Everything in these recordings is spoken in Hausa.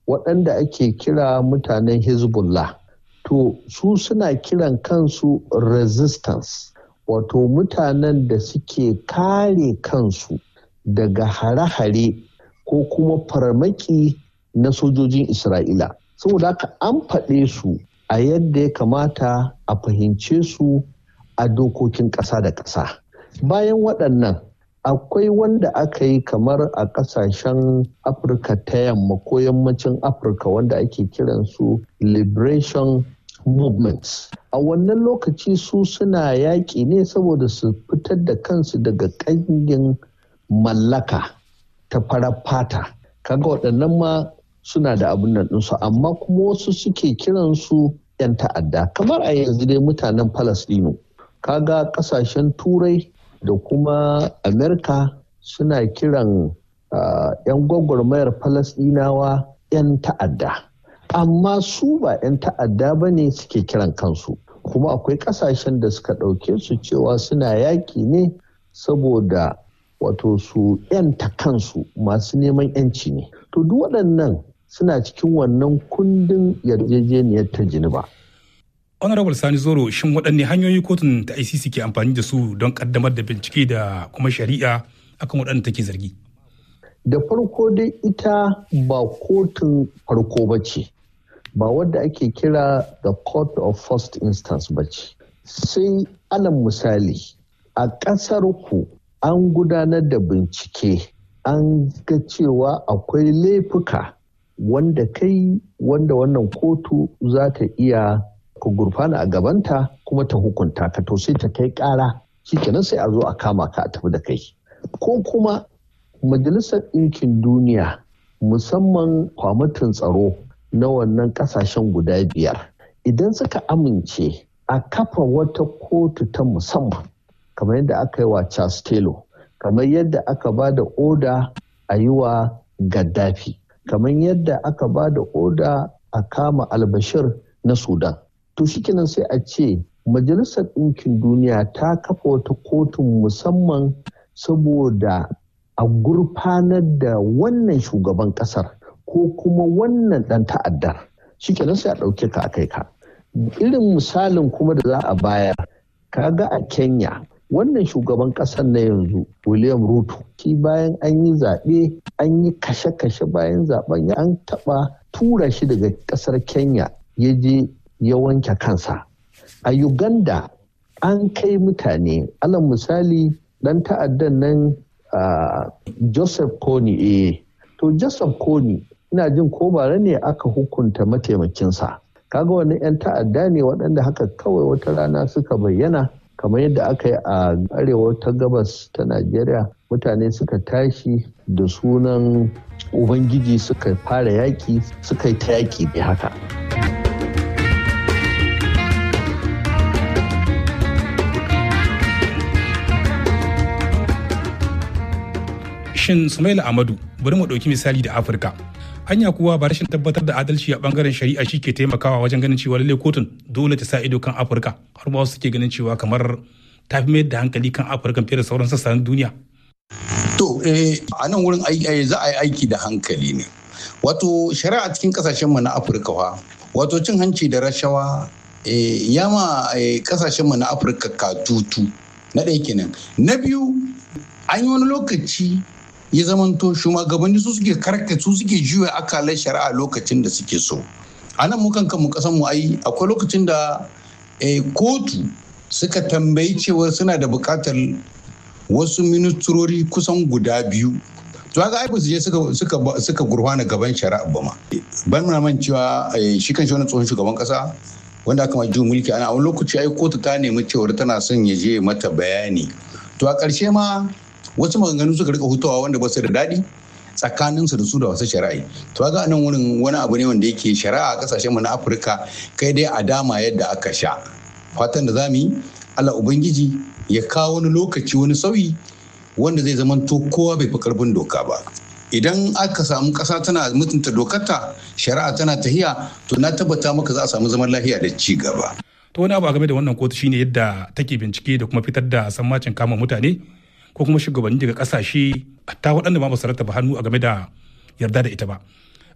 waɗanda ake kira mutanen hezbollah to su suna kiran kansu resistance wato mutanen da suke kare kansu daga hare-hare ko kuma farmaki na sojojin isra'ila saboda haka an faɗe su a yadda ya kamata a fahimce su a dokokin ƙasa da ƙasa bayan waɗannan akwai wanda aka yi kamar a ƙasashen afirka ta yamma ko yammacin afirka wanda ake kiransu liberation movements a wannan lokaci su suna yaƙi ne saboda su fitar da kansu daga ƙangin mallaka ta farar fata kaga waɗannan ma suna da abin nan ɗinsu amma kuma wasu suke kiransu 'yan ta'adda kamar a yanzu dai mutanen Falasɗinu kaga ƙasashen turai da kuma amerika suna kiran uh, 'yan gwagwarmayar Falasɗinawa 'yan ta'adda amma su ba 'yan ta'adda ba ne suke kiran kansu kuma akwai ƙasashen da suka ɗauke su cewa suna yaƙi ne saboda wato su 'yanta kansu masu neman 'yanci ne to duk waɗannan suna cikin wannan kundin yarjejeniyar ta ba. honorable sani zoro shin waɗanne hanyoyi kotun ta icc ke amfani da su don ƙaddamar da bincike da kuma shari'a akan waɗanda take zargi da farko dai ita ba kotun farko ba ce ba wadda ake kira the court of first instance ba ce sai alan misali a ƙasar ku an gudanar da bincike an ga cewa akwai laifuka wanda kai wanda wannan kotu za ta iya ka gurfana a gabanta kuma ta hukunta ka to sai ta kai ƙara shikenan sai a zo a kama ka a tafi da kai ko kuma majalisar ɗinkin duniya musamman kwamitin tsaro na wannan ƙasashen guda biyar idan suka amince a kafa wata kotu ta musamman kamar yadda aka yi wa Charles Taylor kamar yadda aka ba da oda a yi wa Gaddafi kamar yadda aka ba da oda a kama albashir na Sudan to shikenan sai a ce majalisar ɗinkin duniya ta kafa wata kotun musamman saboda a gurfanar da wannan shugaban ƙasar ko kuma wannan ɗan ta'addar shikenan sai a ɗauke ka a kai ka irin misalin kuma da za a bayar kaga a kenya wannan shugaban ƙasar na yanzu william ruto shi bayan an yi zaɓe an yi kashe-kashe bayan zaɓen an taɓa tura shi daga ƙasar kenya ya je ya wanke kansa a uganda an kai mutane alal misali ɗan ta'addan nan uh, joseph kony eh to joseph kony ina jin ko bara ne aka hukunta mataimakinsa kaga wani 'yan ta'adda ne waɗanda haka kawai wata rana suka bayyana kamar yadda aka yi a arewa ta gabas ta najeriya mutane suka tashi da sunan ubangiji suka fara yaƙi suka yi ta yaƙi ne haka shin sumaila amadu bari mu ɗauki misali da afirka hanya kuwa ba rashin tabbatar da adalci a bangaren shari'a shi ke taimakawa wajen ganin cewa lallai kotun dole ta sa ido kan afirka har ma wasu suke ganin cewa kamar ta fi mayar da hankali kan afirka fiye da sauran sassan duniya to eh a nan wurin za a yi aiki da hankali ne wato shari'a cikin kasashen mu na afirka wa wato cin hanci da rashawa ya ma kasashen mu na afirka katutu na ɗaya kenan na biyu an yi wani lokaci ya zamanto shugabanni su suke karka su suke juya akalar shari'a lokacin da suke so a nan mu kankan mu kasan mu ai akwai lokacin da kotu suka tambayi cewa suna da bukatar wasu ministrori kusan guda biyu to haka ai su je suka suka suka gurfana gaban shari'a ba ma ban muna man cewa shi kan shi wani tsohon shugaban kasa wanda aka mai mulki ana a wani lokaci ai kotu ta nemi cewar tana son ya je mata bayani to a ƙarshe ma wasu maganganu suka rika hutawa wanda ba su da daɗi tsakaninsu da su da wasu shari'a to ga nan wurin wani abu ne wanda yake shari'a a kasashen mu na afirka kai dai a dama yadda aka sha fatan da zamu yi allah ubangiji ya kawo wani lokaci wani sauyi wanda zai zama to kowa bai fi karfin doka ba idan aka samu ƙasa tana mutunta dokarta shari'a tana tahiya to na tabbata maka za a samu zaman lafiya da ci gaba to wani abu a game da wannan kotu shine yadda take bincike da kuma fitar da sammacin kama mutane ko kuma shugabanni daga kasashe ta waɗanda ma ba su rattaba hannu a game da yarda da ita ba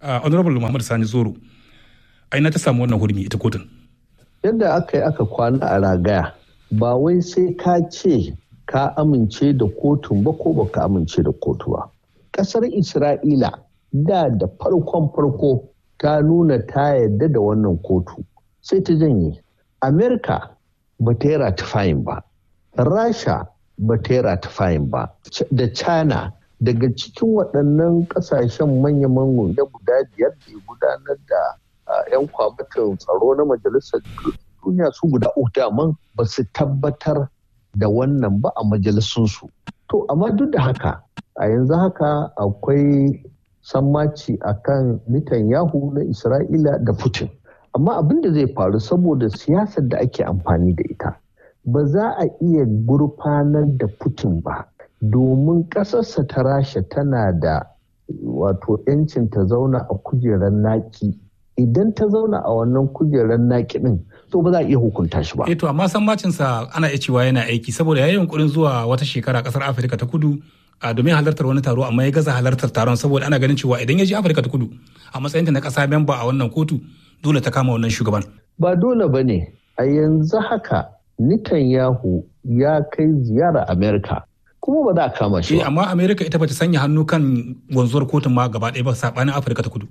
honorable muhammad sani zoro aina ta samu wannan hurmi ita kotun yadda aka yi aka kwana a ragaya ba wai sai ka ce ka amince da kotun ba ko baka amince da kotu ba kasar isra'ila da da farkon farko ta nuna ta yadda da wannan kotu sai ta janye amerika ba ta yi ratifayin ba rasha ba ta yi ratifayin ba da china daga cikin waɗannan ƙasashen manya-manyan da guda biyar da gudanar da 'yan kwamitin tsaro na majalisar duniya su guda uku daman ba su tabbatar da wannan ba a majalisunsu. To, amma duk da haka, a yanzu haka akwai sammaci a kan Netanyahu na Isra'ila da Putin. Amma abin da zai faru saboda siyasar da ake amfani da ita, ba za a iya gurfanar da Putin ba, domin ƙasarsa ta rasha tana da wato 'yancin ta zauna a kujerar naki. Idan ta zauna a wannan kujerar naki ɗin, to ba za a iya hukunta shi ba. Eh to amma sammacin sa ana iya cewa yana aiki saboda yayin yunkurin zuwa wata shekara kasar Afirka ta Kudu a domin halartar wani taro amma ya gaza halartar taron saboda ana ganin cewa idan ya je Afirka ta Kudu a matsayin ta na kasa memba a wannan kotu dole ta kama wannan shugaban. Ba dole ba ne a yanzu haka Netanyahu ya kai ziyara Amerika kuma ba za a kama shi ba. amma Amerika ita bata sanya hannu kan wanzuwar kotun ma gaba ɗaya ba saɓanin Afirka ta Kudu.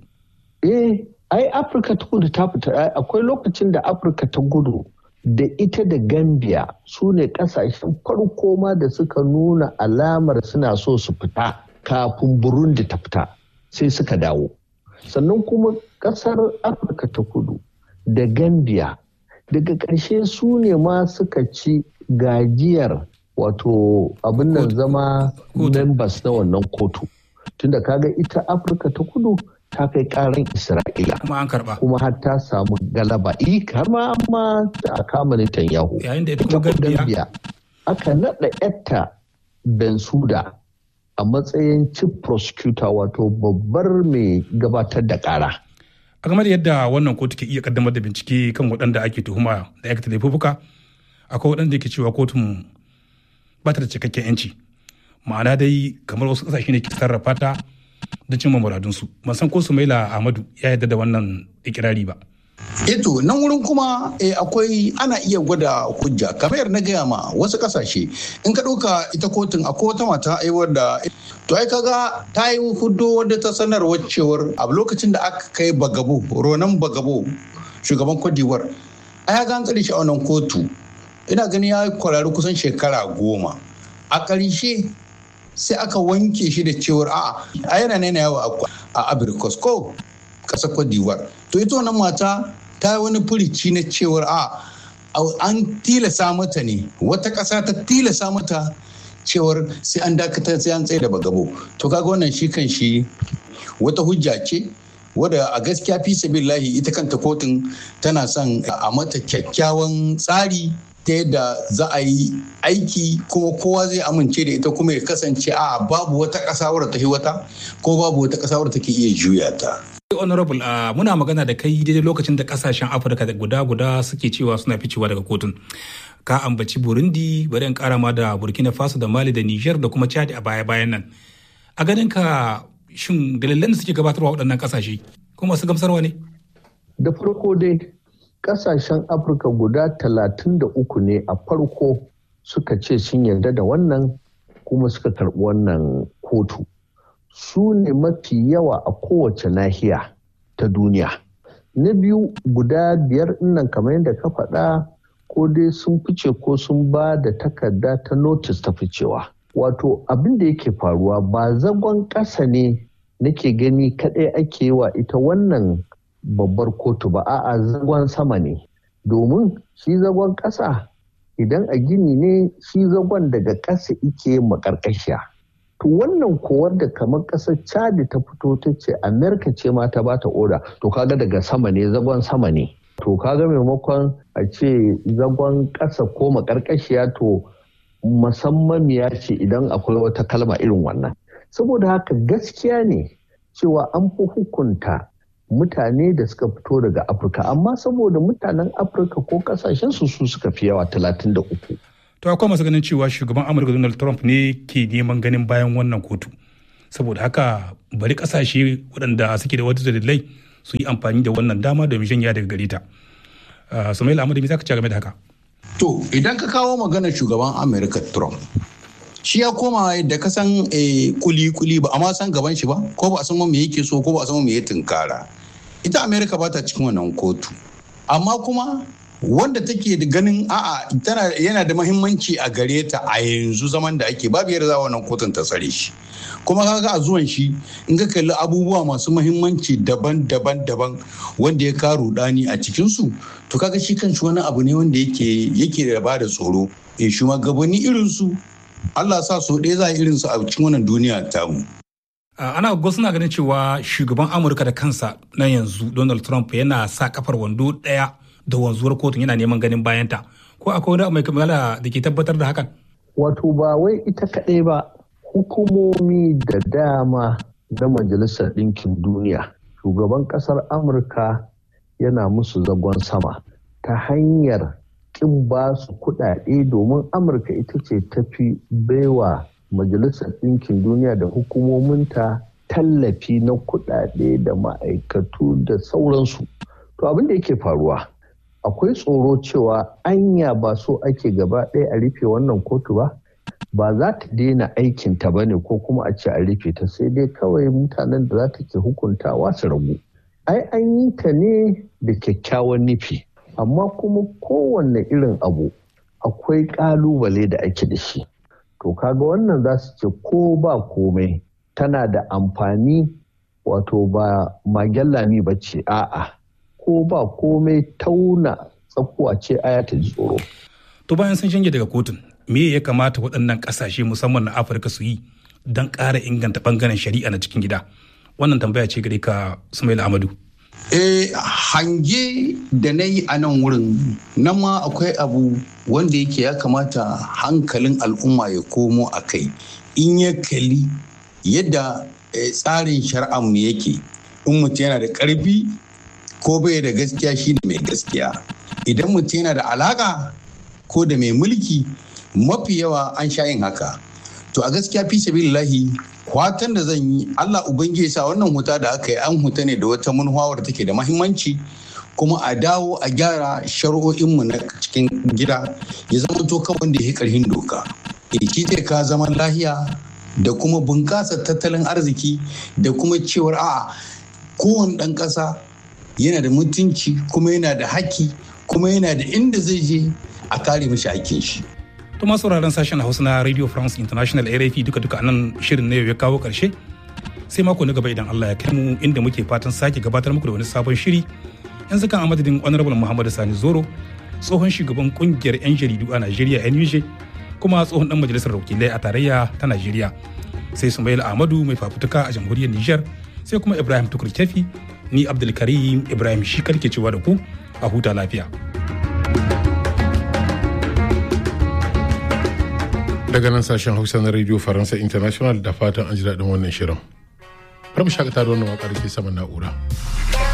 Eh ai afirka ta kudu ta fita akwai lokacin da afirka ta gudu da ita da gambia su ne kasashen farko ma da suka nuna alamar suna so su fita kafin burundi ta fita sai suka dawo sannan kuma kasar afirka ta kudu da gambia daga ƙarshe su ne ma suka ci gajiyar wato abin nan zama members na wannan kotu tunda kaga ita afirka ta kudu ta kai karan Isra'ila. Kuma an karba. Kuma har ta samu galaba. I har ma amma ta kama Netanyahu. Yayin da ita kuma Gambiya. Aka naɗa yatta Bensuda a matsayin chief prosecutor wato babbar mai gabatar da ƙara. A game da yadda wannan kotu ke iya kaddamar da bincike kan waɗanda ake tuhuma da aikata laifuka, akwai waɗanda ke cewa kotun ba ta da cikakken 'yanci. Ma'ana dai kamar wasu ƙasashe ne ke sarrafa ta da cimma muradunsu ban san ko sumaila ahmadu ya yarda da wannan ikirari ba eto nan wurin kuma akwai ana iya gwada hujja kamar na gaya ma wasu kasashe in ka ɗauka ita kotun akwai wata mata aiwar da to ai kaga ta yi hudo wadda ta sanarwa cewar a lokacin da aka kai bagabo ronan bagabo shugaban kwadiwar a ya gan tsari shi a wannan kotu ina gani ya kwararri kusan shekara goma a ƙarshe sai aka wanke shi da cewar a'a a yana nena yawa a abirikos ko ƙasar Cote d'Ivoire to ita wannan mata ta yi wani furici na cewar a an tilasa mata ne wata ƙasa ta tilasa mata cewar sai an dakatar sai an tsaye da bagabo to kaga wannan shi kan shi wata hujja ce wadda a gaskiya fi sabillahi ita kanta kotun tana son a mata kyakkyawan tsari ta yadda za a yi aiki kuma kowa zai amince da ita kuma ya kasance a babu wata ƙasa wadda ta wata ko babu wata ƙasa wadda take iya juya ta. honorable uh, muna magana da kai daidai lokacin da kasashen afirka da guda-guda suke cewa suna ficewa daga kotun ka ambaci burundi bari in kara ma da burkina faso da mali da niger da kuma chad a baya-bayan nan a ganin ka shin dalilan da suke gabatarwa waɗannan kasashe kuma su gamsarwa ne da farko dai kasashen afirka guda talatin da uku ne a farko suka ce sun yarda da wannan kuma suka karɓi wannan kotu su ne mafi yawa a kowace nahiya ta duniya na biyu guda biyar nan kamar yadda ka faɗa ko dai sun fice ko sun ba da takarda ta notis ta ficewa wato abin da yake faruwa ba zagon ƙasa ne nake gani kaɗai ake yi wa ita wannan babbar kotu ba a'a zagon sama ne domin shi zagon ƙasa idan a gini ne shi zagon daga ƙasa ike makarƙashiya to wannan kowar da kamar ƙasar chadi ta fito ta ce amerika ce ma ta bata oda to kaga daga sama ne zagon sama ne to kaga maimakon a ce zagon ƙasa ko makarƙashiya to musamman ya ce idan akwai wata kalma irin wannan saboda haka gaskiya ne cewa an fi hukunta mutane da suka fito daga afirka amma saboda mutanen afirka ko kasashen su su suka fi yawa 33 to akwai masu ganin cewa shugaban amurka donald trump ne ke neman ganin bayan wannan kotu saboda haka bari kasashe waɗanda suke da wata dalilai su yi amfani da wannan dama domin janya daga gare ta sumaila amadu me za ka ci game da haka to idan ka kawo maganar shugaban america trump shi ya koma da ka san kuli-kuli ba amma san gaban shi ba ko ba a san me yake so ko ba a san me ya tunkara ita america ba ta cikin wannan kotu amma kuma wanda take da ganin a'a tana yana da mahimmanci a gare ta a yanzu zaman da ake babu yadda za wannan kotun ta tsare shi kuma kaga a zuwan shi in ka kalli abubuwa masu mahimmanci daban-daban daban wanda ya karu dani a cikin su to kaga shi kanshi wani abu ne wanda yake yake da ba da tsoro eh shugabanni irin su Allah sa so ɗaya za a irin su a cikin wannan duniya tamu ana go suna ganin cewa shugaban amurka da kansa na yanzu donald trump yana sa kafar wando ɗaya da wanzuwar kotun yana neman ganin bayanta ko akwai wani mai kamala da ke tabbatar da hakan wato ba wai ita kaɗai ba hukumomi da dama na majalisar ɗinkin duniya shugaban ƙasar amurka yana musu zagon sama ta hanyar ƙin ba su kuɗaɗe domin amurka ita ce tafi baiwa majalisar ɗinkin duniya da hukumominta tallafi na kuɗaɗe da ma'aikatu da sauransu to abin da yake faruwa akwai tsoro cewa anya ba so ake gaba ɗaya a rufe wannan kotu ba ba za ta daina aikinta ba ne ko kuma a ce a rufe ta sai dai kawai mutanen da za ta ke hukuntawa su ragu ai an yi ta ne da kyakkyawan nufi amma kuma kowanne irin abu akwai ƙalubale da ake da shi to kaga wannan za su ce ko ba komai tana da amfani wato ba magellami ba ce a'a ko ba komai tauna tsakuwa ce aya ta ji tsoro. To bayan sun shige daga kotun, me ya kamata waɗannan ƙasashe musamman na Afirka su yi don ƙara inganta ɓangaren shari'a na cikin gida? Wannan tambaya ce gare ka Sumaila Amadu. Eh, hange da na yi a nan wurin nan ma akwai abu wanda yake ya kamata hankalin al'umma ya komo a kai in ya kali yadda tsarin shari'ar mu yake in mutum yana da ƙarfi ko bai da gaskiya shi ne mai gaskiya idan mutum yana da alaka ko da mai mulki mafi yawa an sha yin haka to a gaskiya fi sabilillahi kwatan da zan yi Allah ubangiji sa wannan huta da aka yi an huta ne da wata munhawar da take da mahimmanci kuma a dawo a gyara shari'o'inmu na cikin gida ya zama to kan wanda ya karhin doka shi zai ka zaman lahiya da kuma bunƙasa tattalin arziki da kuma cewar a kowane ɗan ƙasa yana da mutunci kuma yana da haƙƙi kuma yana da inda zai je a kare mishi hakkin shi. To masu sauraron sashen Hausa na Radio France International RFI duka duka anan shirin na yau ya kawo ƙarshe. Sai mako na gaba idan Allah ya kai mu inda muke fatan sake gabatar muku da wani sabon shiri. Yanzu kan amadadin Honorable Muhammad Sani Zoro, tsohon shugaban kungiyar 'yan jaridu a Najeriya NUJ, kuma tsohon dan majalisar wakilai a tarayya ta Najeriya. Sai Sumaila Ahmadu mai fafutuka a jamhuriyar Nijar, sai kuma Ibrahim Tukur Kefi ni abdulkarim ibrahim shi karke cewa da ku a huta lafiya daga nan sashen hausa na radio faransa international da fatan an ji daɗin wannan shirin. Bar mu shakata da wannan waƙar ke saman na'ura.